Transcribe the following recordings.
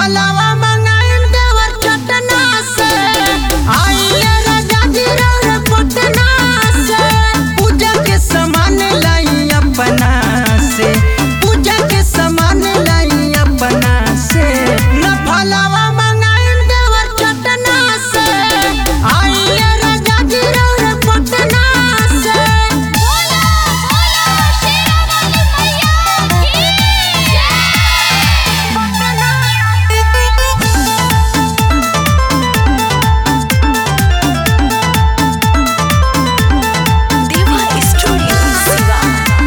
फलावा मंगाइम देवर चटना से आइए राजा जी रौरे पटना से पूजा के सामान लाई अपना से पूजा के सामान लाई अपना से न फलावा मंगाइम देवर चटना से आइए राजा जी रौरे पटना से बोला बोला शेरावाली मैया की देवा स्टूडियो शिवा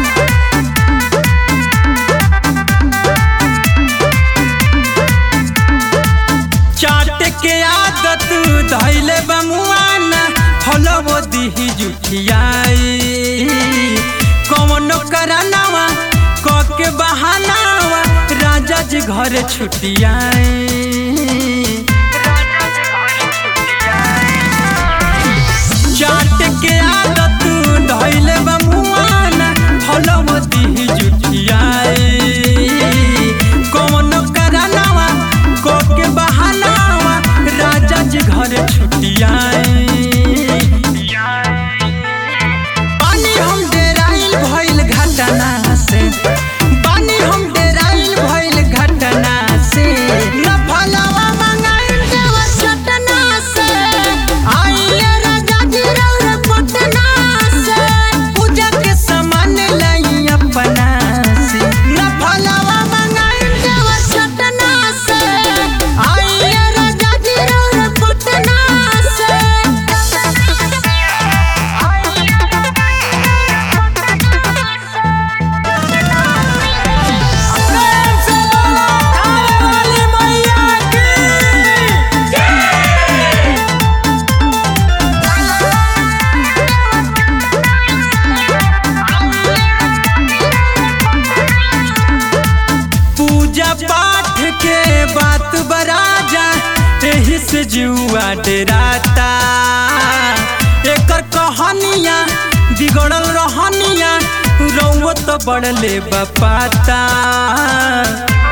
चाट के आदत धैले बमुआना फलवो दिही जुठियाई कौनो करनावा क के बहानावा राजा जी घर छुटियाई चाट के आदत धैले बमुआना फलवो दिही जुठियाई कौनो करनावा क के बहानावा राजा जी घर छुटियाई पानी हम डेराइल भइल घटना से पानी हम डेराइल भइल घटना से न फलावा मंगाइल देवर चटना से आइए राजा जी रौरे पटना से पूजा के सामान लाई अपना से न फलावा मंगाइल देवर चटना से आइए राजा जी रौरे पटना से प्रेम से बोलो खाने वाली मैया की पूजा पाठ के बात बराजा एही से जुआ डराता एकर कहानिया बिगड़ल रहनिया रउआ तो बड़ले बपाता